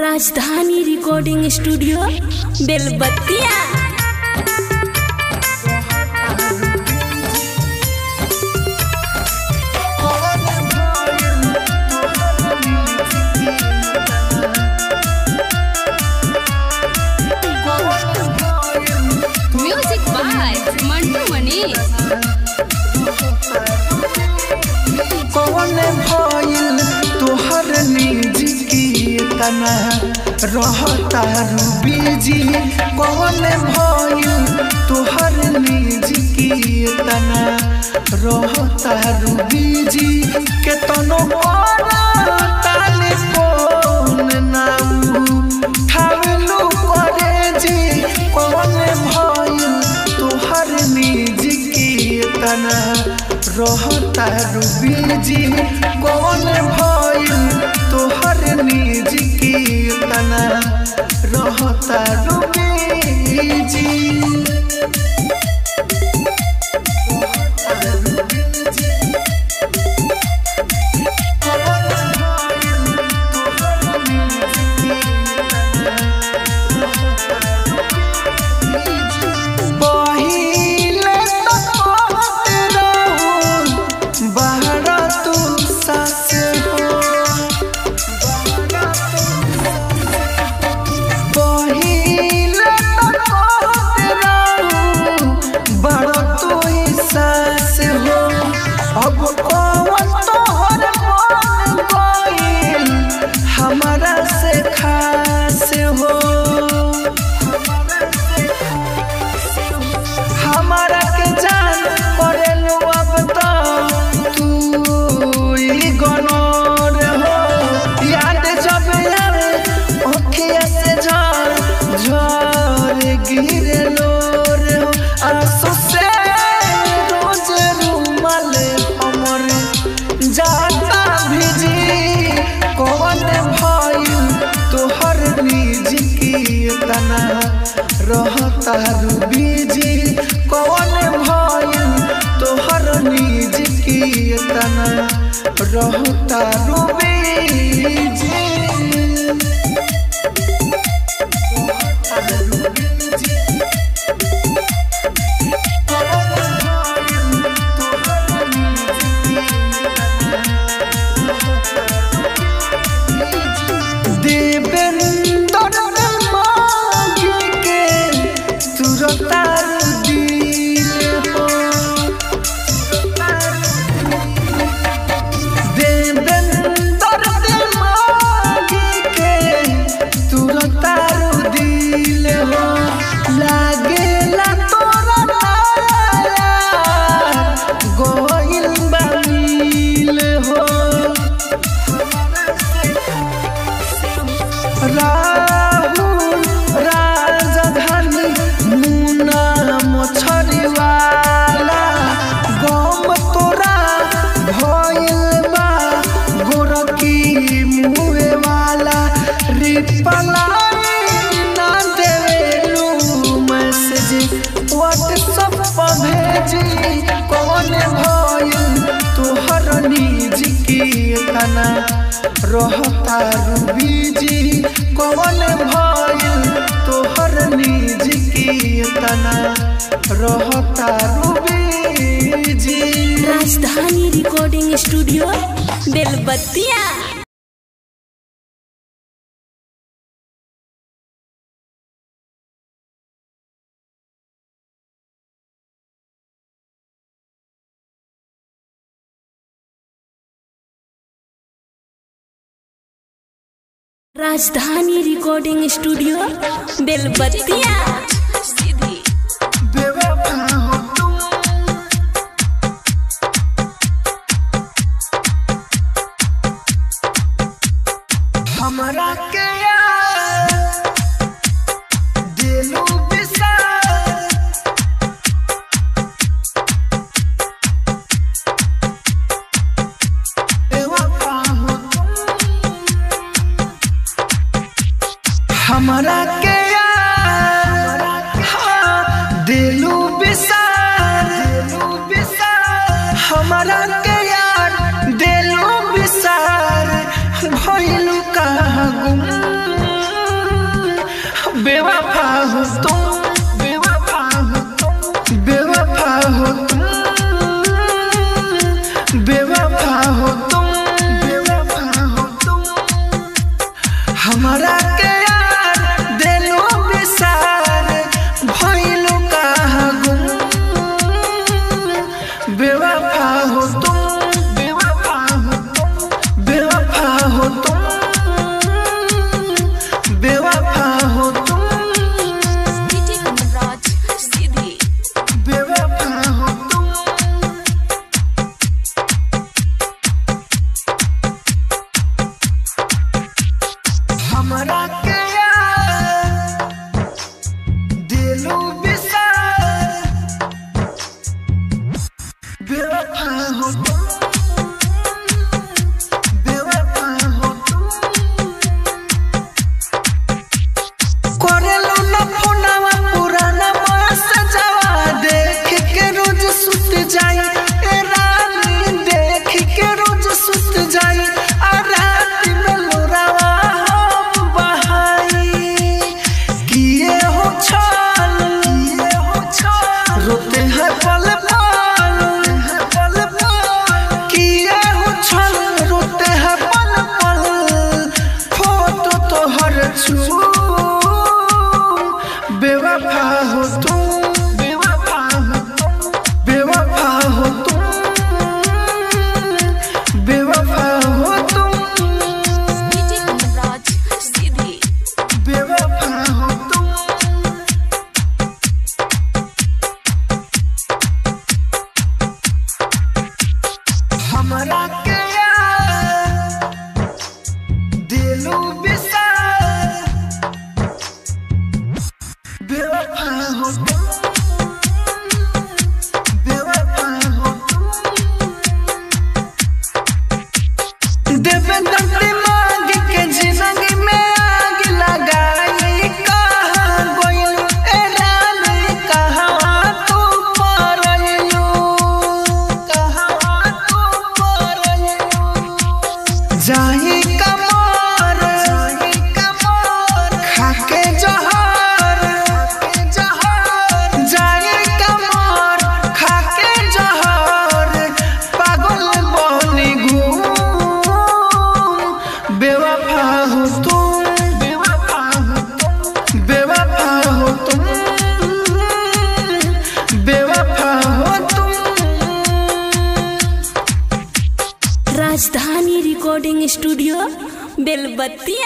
राजधानी recording studio Belbattiya music by Mantu Manish कौन भइल तोहर निज की तना रहता बीजी कौन भइल तोहर निज की तना रहता बीजी केतनो ताले फोन नाऊ ठावलू करे जी कौन भइल तोहर निज की तना रहता बीजी कौन भइल तोहर निज की तना रहता बीजी पहिले तो कहत रहू बाहर तू सास हो पहिले तो कहत रहू बड़ तू ही सास हो अब कौन तोहर मन गइल हमारा से खास हो हमारा के जान करेलू अब तो तू ही गनोर हो याद जब आवे ओखिया से झर झर गिरे लोर हो आंसू से रोज रूमाल हमर जाता भिजी कौन भइल तोहर निज की तना रहता बीजी कौन भइल तोहर निज की तना रहता बीजी देवेंद्र मांगे के तुरतार दिल हो देवेंद्र मांगे के तुरतार दिल हो लागेला तोरा नारा गोइल बामिल हो राहुल राजधानी मुना मछरीवाला गम तोरा भइल बा गोरकी मुहे वाला रिप्लाई ना देवेलू मैसेज व्हाट्सएप पर भेजी कौन भइल तोहर निज की तना रहता बीजी कौन भइल तोहर निज की तना रहता बीजी राजधानी recording studio Belbattiya Rajdhani recording studio बेलबत्तिया बेवफा हो तुम हमरा के यार दिलू बिसार बेवफा हो तुम हमरा के यार हाँ, दिलू बिसार दिलू बिसार हमरा के यार दिलू बिसार भइलू कहाँ गुम हो तुम बेवफा हो तुम बेवफा हो तुम बेवफा हो तुम बेवफा हो तुम हमारा के यार दिलो बिसार भइलो कहाँ गुम बेवफा हो तुम बेवफा हो तुम बेवफा हो तुम बेवफा हो तुम बेवफा हो तुम हमरा के यार दिलो बिसार बेवफा हो तुम बेवफा हो तुम करेलो न फोनवा पुराना बस जवा देख के रोज सुत जाई ए रानी देख के रोज सुत जाई आ रात में लोरावा हम बहाई किए हो छल किए हो छल रोते हैं पल पल पल पल किए हो छल रोते हैं पल पल फोटो तो हर छू बेवफा हो तुम बेवफा हो तुम बेवफा हो तुम बेवफा हो तुम बेवफा हो तुम हमरा के यार दिलो बिसार बेवफा हो तुम बेवफा हो तुम देवेंद्र दिमाग के जिंदगी में आग लगाई कहाँ गोइल ए रानी कहाँ तू परलू कहाँ तू परलू जाही कमर जाही कमर खाके जहर खाके जहर जाही कमर खाके जहर पागल बनी घूम बेवफा हो तुम बेवफा हो तुम बेवफा हो तुम बेवफा हो तुम राजधानी recording studio Belbattiya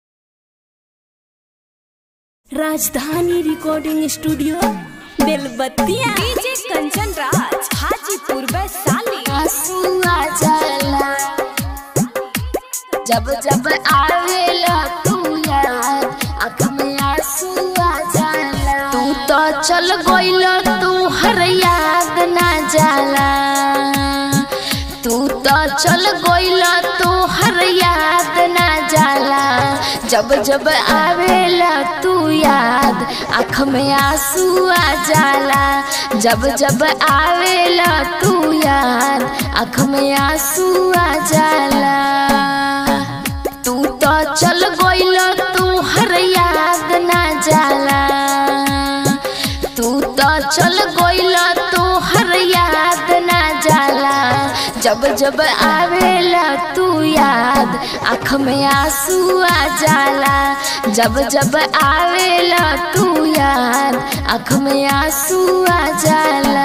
Rajdhani recording studio Belbattiya DJ Kanchan Raj Hajipur Vaishali आंसुआ जाला जब जब आवेला तू याद आँख में आंसुआ जाला तू तो चल गइल तू हर याद ना जाला तू तो चल गइल तू हर याद ना जाला जब जब आवेला तू याद आँख में आंसू आ जाला जब जब आवेला तू याद आँख में आंसू आ जाला तू तो चल गइल तू हर याद ना जाला तू तो चल गइल तू हर याद ना जाला जब जब आवेला तू याद आँख में आंसू आ जाला जब जब आवेला तू याद आँख में आंसू आ जाला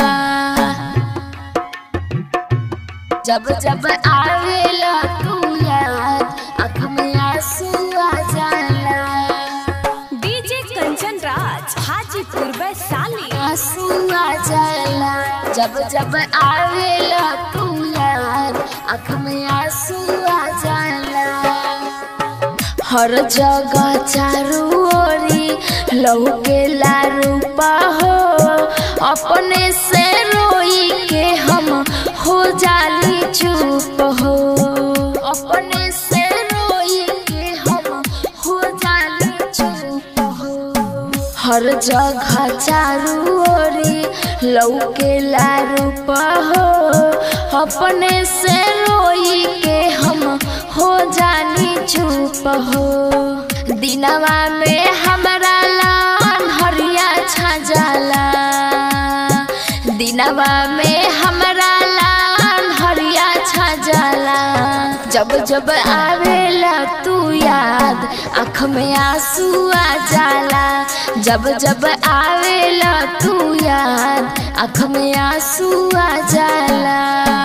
जब जब आवेला तू याद आँख में आंसू आ जाला डीजे कंचन राज हाजीपुर वैशाली आंसू आ जाला जब जब आवेला तू याद आँख में आंसू आ जाला हर जगह चारू ओरी लहू के लारूपा हो अपने से रोई के हम हो जाली चुप हो अपने से रोई के हम हो जाली चुप हो हर जगह चारू ओरी लौके रूप हो अपने से रोई के हम हो जानी चुप हो दिनवा में हमरा ला जब जब आवेला तू याद आँख में आंसू आ जाला जब जब आवेला तू याद आँख में आंसू आ जाला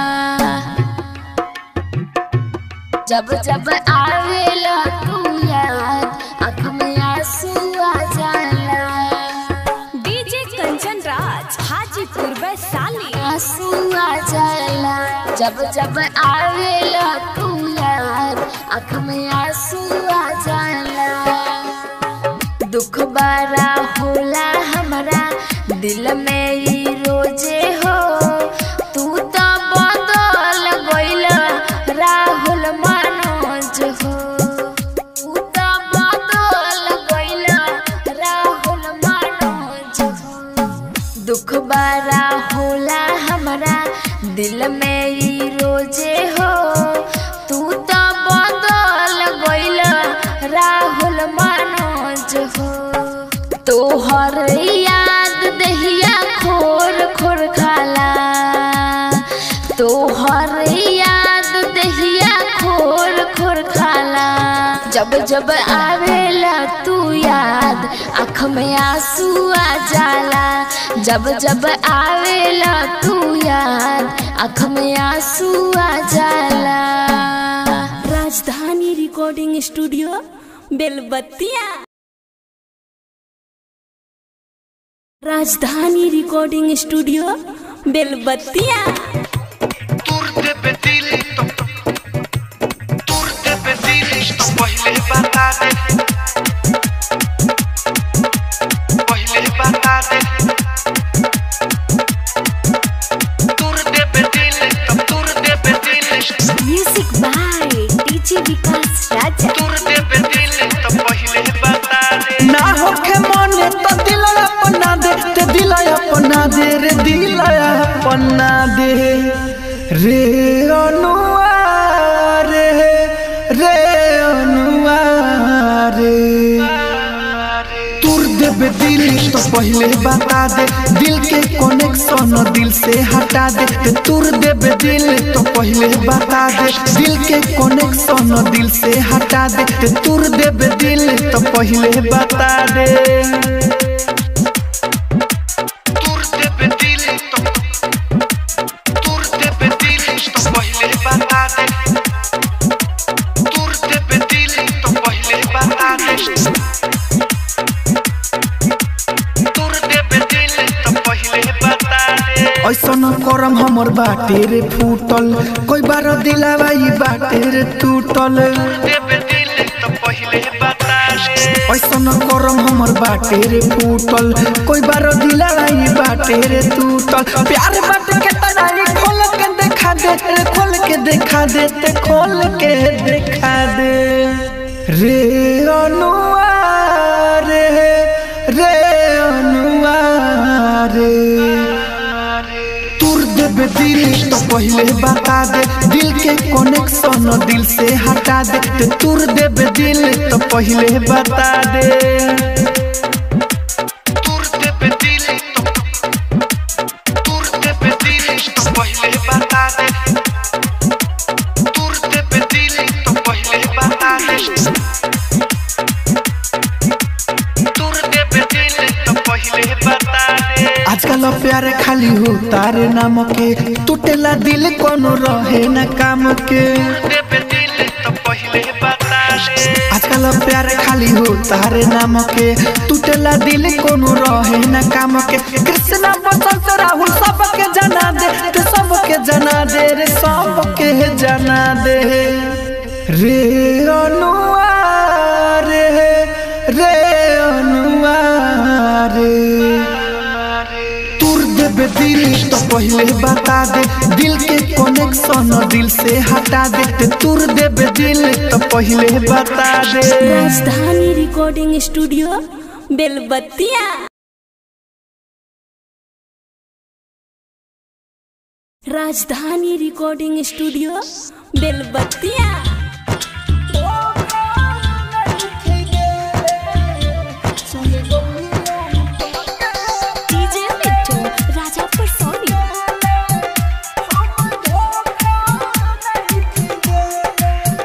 जब जब आवेला तू याद आँख में आंसू आ जाला डीजे कंचन राज हाजीपुर वैशाली आंसू आ जाला जब जब आवेला तू याद आँख में आंसू आ जाला दुख बड़ा होला हमारा दिल में ई रोजे हो तू तो बदल गइल राहुल मनोज हो तू तो बदल गइल राहुल मनोज हो दुख बड़ा होला हमारा दिल में ई रोजे हो तू तो बदल गइल राहुल मनोज हो तोहर याद दहिया खोर खोर खाला तोहर याद दहिया खोर खोर खाला जब जब आवेला तू याद आँख में आंसू आ जाला जब जब आवेला तू याद आँख में आंसू आ जाला राजधानी recording studio Belbattiya Rajdhani recording studio बेलबत्तिया तुरते पे दिल तो तुरते पे दिल तो पहले बता दे पहले बता दे तुरते पे दिल तो तुरते पे दिल music by DJ Vikas Raja तुरते पे दिल तो पहले बता दे ना होखे मने तो दिल अपना दे ते दिल अपना दे रे दिल अपना दे रे अनुआ रे रे अनुआ रे तुर देबे दिल तो पहले बता दे दिल के कनेक्शन दिल से हटा दे ते तुर देबे दिल तो पहले बता दे दिल के कनेक्शन दिल से हटा दे ते तुर देबे दिल तो पहले बता दे तुर देबे दिल तो तुर देबे दिल तो पहले बता दे तुर देबे दिल तो पहले बता दे तुर देबे दिल तो पहले बता दे ऐसन करम हमर बाटे रे फूटल कोई बार दिलावा ई बाटे रे टूटल देबे दिल तो पहले बता दे ऐसन करम हमर बाटे रे फूटल कोई बार दिलावा ई बाटे रे टूटल प्यार बाटे के तनाई खोल के देखा दे रे खोल के देखा दे ते खोल के देखा दे रे अनुआ रे रे अनुआ रे तुर देबे दिल तो पहले बता दे दिल के कनेक्शन दिल से हटा दे ते तुर देबे दिल तो पहले बता दे तुर देबे दिल तो तुर देबे दिल तो पहले बता दे तुर देबे दिल तो पहले बता दे तुर देबे दिल तो पहले बता दे आजकल प्यार खाली हो तारे नाम के टूटेला दिल कोनो रहे न काम के आजकल प्यार खाली हो तारे नाम के टूटेला दिल कोनो रहे न काम के कृष्णा बसंत राहुल सबके जना दे ते सबके जना दे रे सबके जना दे रे अनुआ रे रे अनुआ रे तुर देबे दिल तो पहले बता दे दिल के कनेक्शन दिल से हटा दे ते तुर देबे दिल तो पहले बता दे राजधानी recording studio Belbattiya Rajdhani recording studio Belbattiya DJ Mittu Rajapur Soni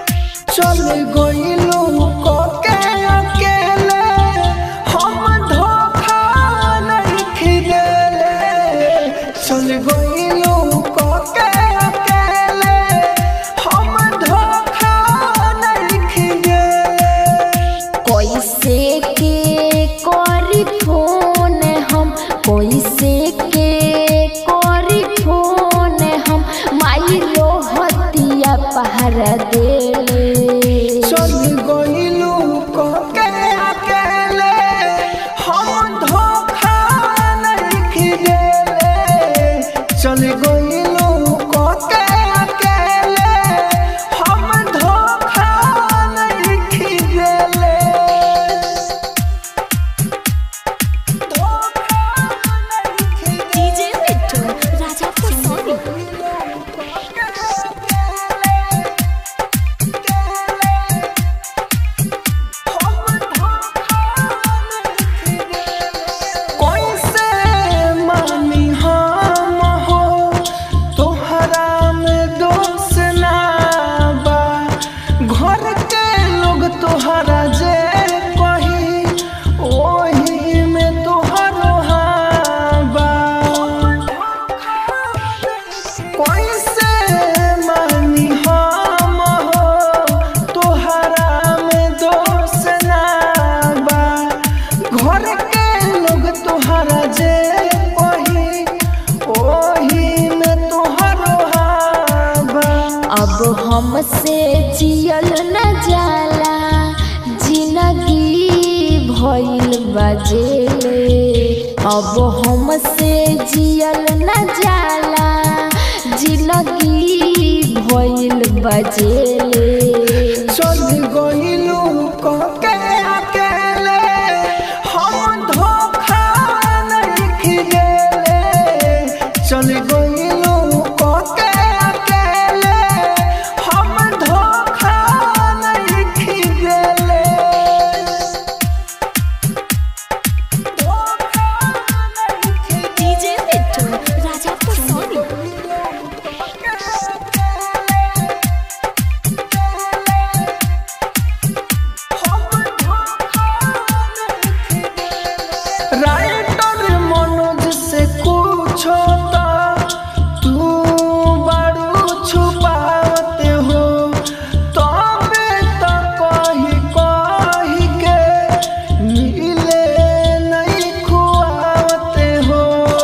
हमसे जियल न जाला जिंदगी भइल बजेले अब हमसे जियल न जाला जिंदगी भइल बजेले चल गइलू कहके अकेले हम धोखा नहीं खिलेले चल गइलू कहके अकेले हम धोखा नहीं खिलेले धोखा नहीं खिलेले डीजे मिट्टू राजा परसोनी राइटर मनोज से कुछ होता तू बड़ू छुपाते हो तबे तो कही कही के मिले नहीं खुआते हो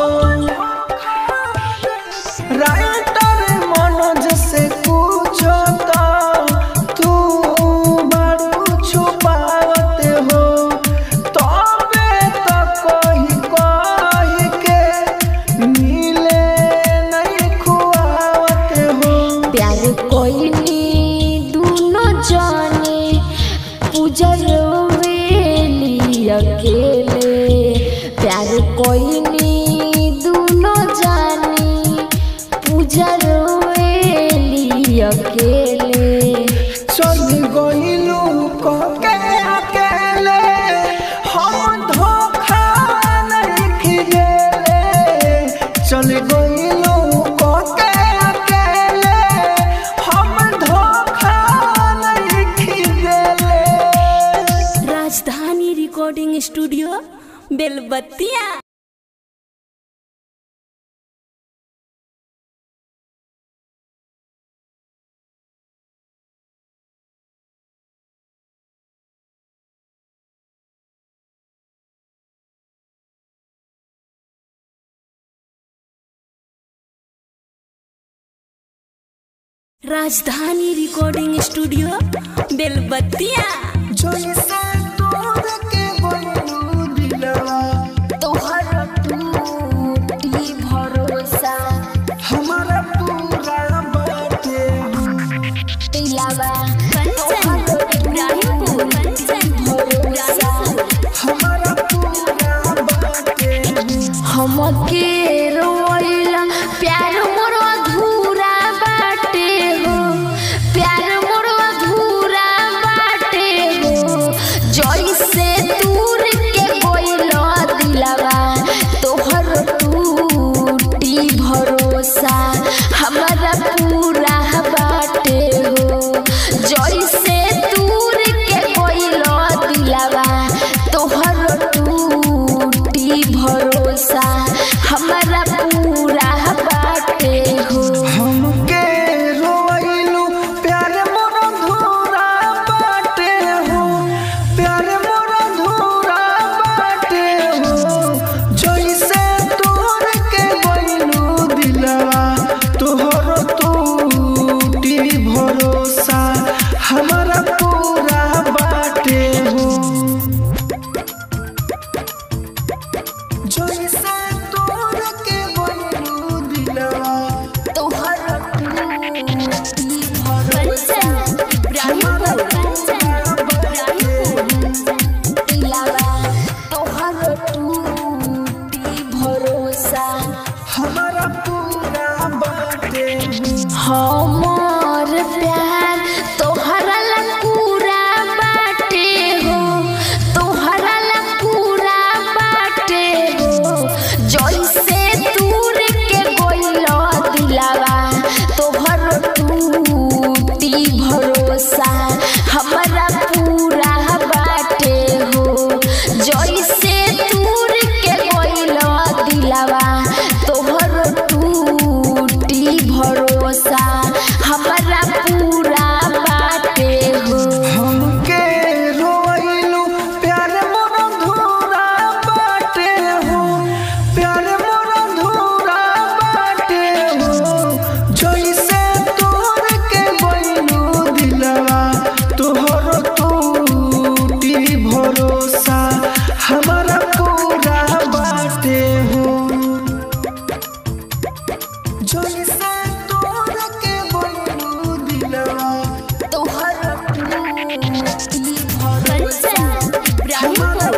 राइटर मनोज से कुछ होता तू बड़ू छुपाते हो तबे तो कही कही के मिले नहीं खुआते हो प्यार कोइनी दूनो जाने पूजल वेली अकेले प्यार कोइनी दूनो जाने पूजल वेली अकेले चल गइलू कहके अकेले हम धोखा नहीं खिलेले चल गइलू कहके अकेले हम धोखा नहीं खिलेले राजधानी recording studio Belbattiya Rajdhani recording studio बेलबत्तिया जैसे तोड़ के गइलू दिलवा तोहर टूटी भरोसा हमारा पूरा बाटे दिलावा कंचन इब्राहिमपुर कंचन भरोसा हमारा पूरा बाटे हमके रोइला प्यार मोर अधूरा बाटे हो प्यार मोर अधूरा बाटे हो जैसे दूर के गइलो दिलवा तोहर टूटी भरोसा हमारा पूरा बाटे हो जैसे दूर के गइलो दिलवा तोहर टूटी भरोसा हमारा पूरा बाटे हो हमके रोइलू प्यार मोर धूरा बाटे हो प्यार मोर धूरा भरोसा हमारा पूरा बाटे हो जैसे तोर के बोलू दिलवा तोहर टूटी भरोसा इब्राहिमपुर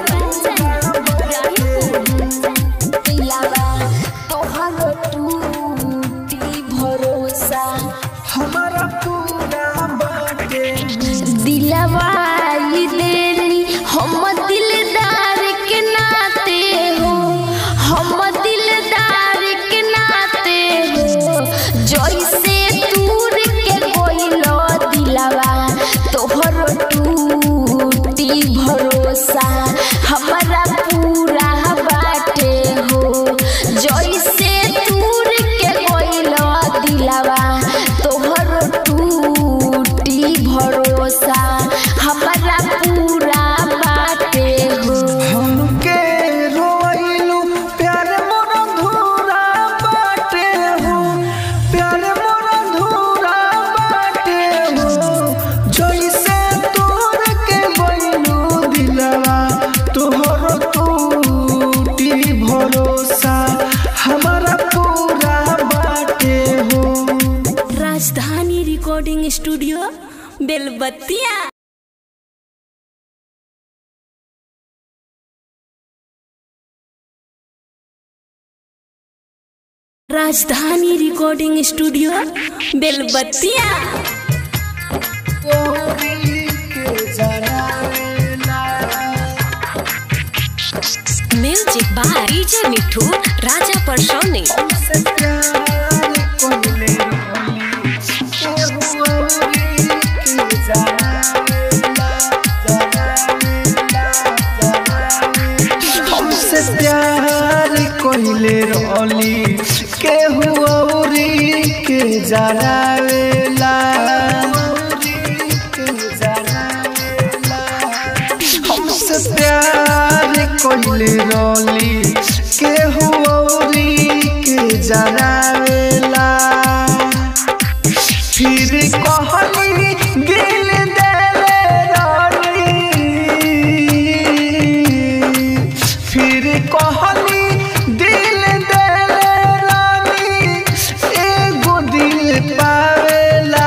इब्राहिमपुर दिलावा तोहर टूटी भरोसा हमारा पूरा बाटे हो दिलवा ई देरी हम दिलदार के नाते हो हम दिलदार के नाते हो जैसे दूर के कोइलो दिलवा तोहर टूटी भरोसा हमारा पूरा बाटे हो जैसे दूर के कोइलो दिलवा तोहर टूटी भरोसा हमारा पूरा बाटे हो हमके रोइलू प्यार मोर धूरा बाटे हो प्यार मोर धूरा बाटे हो जैसे तोर के बोलू दिलवा तोहर टूटी भरोसा हमारा पूरा बाटे हो राजधानी recording studio Belbattiya Rajdhani recording studio Belbattiya music by DJ Mithu Raja Parsoni हमसे प्यार कोइले रोली के हुआरी के जरावेला हमसे प्यार कोइले रोली के हुआरी के जरावेला फिर कहली दिल देले रानी फिर कहली दिल देले रानी एगो दिल पावेला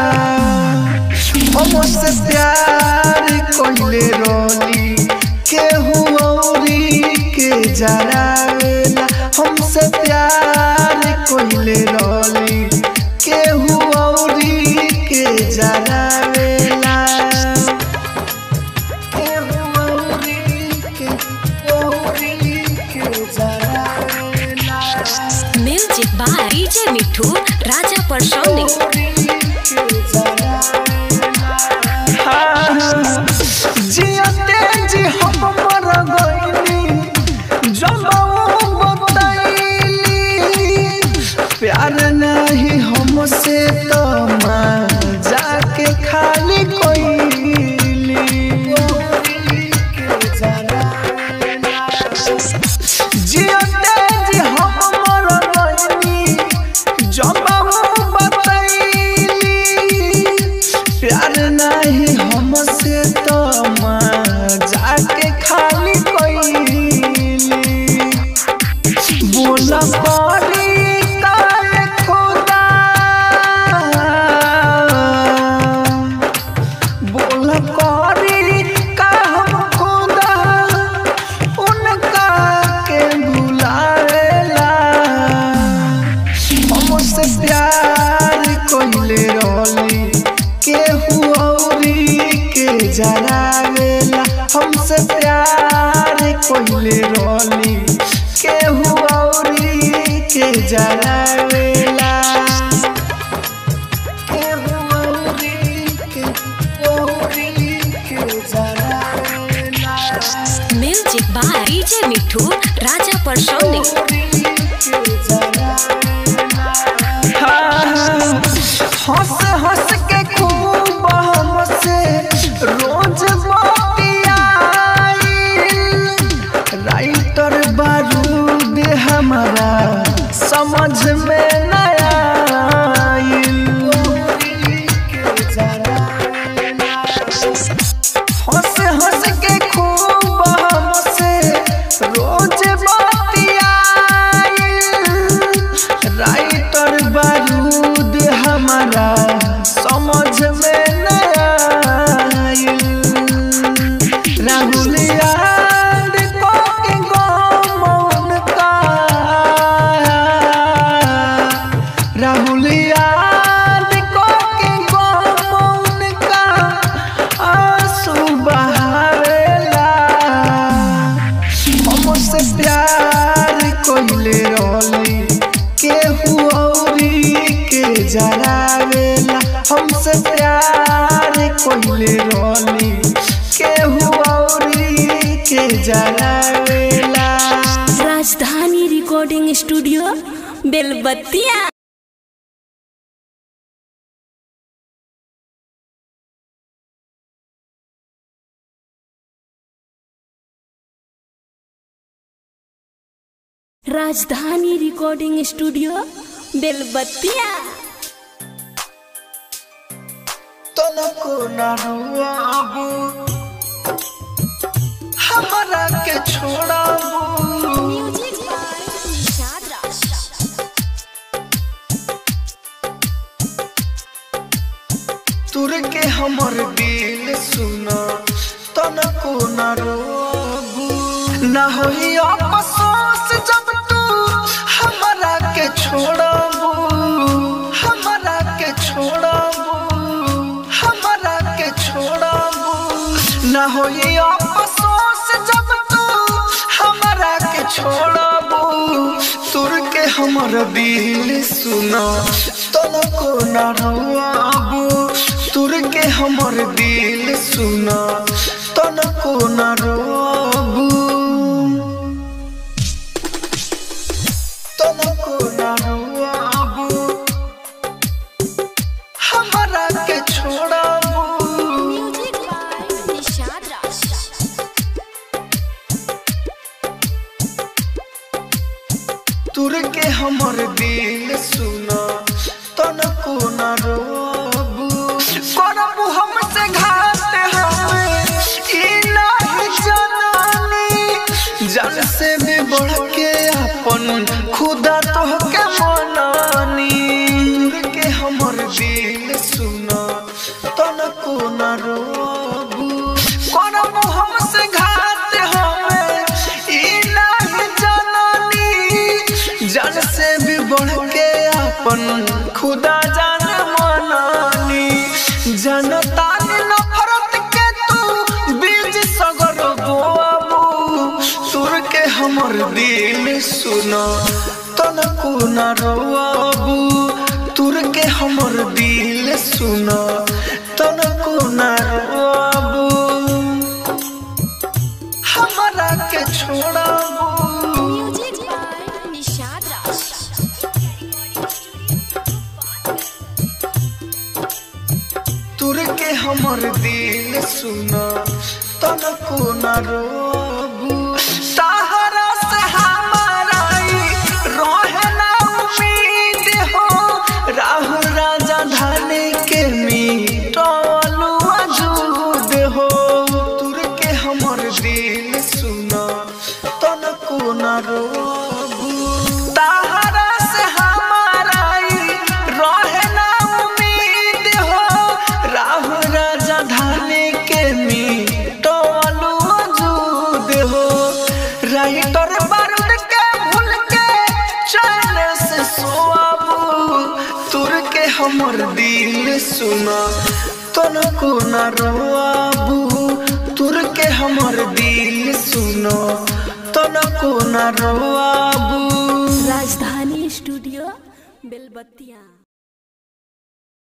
हमसे प्यार कोइले रोली केहू औरी के जरावेला हमसे प्यार कोइले रोली केहू औरी के जरावेला केहू औरी के औरी के जरावेला music by DJ Mithu Raja Parsoni जियते जी हम मर गइली जमाऊ बताइली प्यार नहीं हमसे तो माँ जाके खाली कोइली जियते जी हम मर गइली जमाऊ बताइली प्यार नहीं हमसे तो माँ जाके खाली कोइली बोल पड़ी काल खुदा बोल पड़ी का हम खुदा उनका के भुलावेला हमसे प्यार कोइले रोली केहू औरी के जरावेला हमसे प्यार कोइले रोली केहू औरी के जरावेला केहू औरी के औरी के जरावेला music by DJ Mithu Raja Parsoni हंस हंस के खूब हमसे रोज बतियाई राइटर बारूद हमारा समझ में नया हंस हंस के खूब राहुल याद को के गम का राहुल याद को के गम का आंसू बहावेला हमसे प्यार कोइले रोली केहू औरी के जरावेला हमसे प्यार कोइले रोली केहू औरी के जरावेला राजधानी recording studio Belbattiya Rajdhani recording studio बेलबत्तिया तनको न रुआबू हमरा के छोड़ाबू तुर के हमर दिल सुना तनको न रोबू न होई अफसोस जब तू हमरा के छोड़बू हमरा के छोड़बू हमरा के छोड़बू न होई अफसोस जब तू हमरा के छोड़बू तुर के हमर दिल सुना तनको न रोआबू तुर के हमर दिल सुना तनको न रोआबू तनको न रोआबू हमरा के छोड़ाबू तुर के हमर दिल सुना तनको न रोबू करबू हमसे घात हमें ई नहीं जनानी जन से भी बढ़ के अपन खुदा तो के मनानी तुर के हमर दिल सुना तनको न रोबू करबू हमसे घात हमें ई नहीं जनानी जन से भी बढ़ के अपन खुदा जान मनानी जनता ने नफरत के तू बीज सगर बोआबू सुर के हमर दिल सुना तनको न रोआबू तुर के हमर दिल सुना तनको न रोआबू हमरा के छोड़ाबू तुर के हमर दिल सुना तनको न रोबू सहारा से हमारा ई रहे ना उम्मीद हो राहुल राजा धाने के मीटलू अजूद हो तुर के हमर दिल सुना तनको न रोबू सहारा से हमारा ई रहे ना उम्मीद हो राहुल राजा धाने के मीटलू अजूद हो राइटर बारूद के भूल के चैन से सोआबू तुर के हमर दिल सुना तनको न रोआबू तुर के हमर दिल सुना तनको न रोआबू राजधानी स्टूडियो बेलबत्तिया